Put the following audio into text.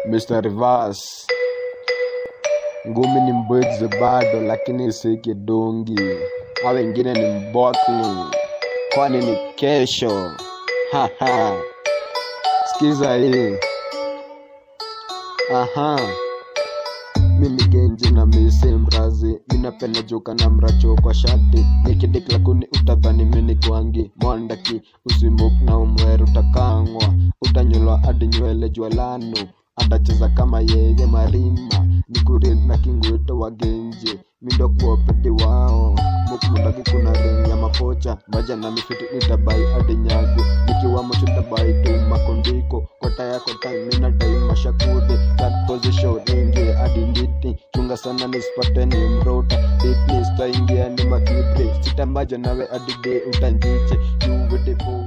Mr. Reverse. Ngumi ni mbwezi bado, lakini si kidungi. Hao wengine ni mbwakni, kwani ni kesho. Haha, sikiza hii. Aha, mi ni genji na misi mrazi, minapenda joka na mracho kwa shati, nikidikla kuni utadhani mini kwangi mwandaki, usimuk na umweru utakangwa, utanyolwa hadi nywele jwalano, atacheza kama yeye marima, nikuri na kingwito wa genje, mindo kuopedi wao mukmundaki kuna ring ya mapocha baja na mifiti nitabai hadi nyago nikiwa mocho tabai tu makondiko kota yako taimina daima shakude that position ingie hadi nditi chunga sana nisipate ni mrota ditni staingia ni makibre sitambaja nawe hadi de utanjiche you with the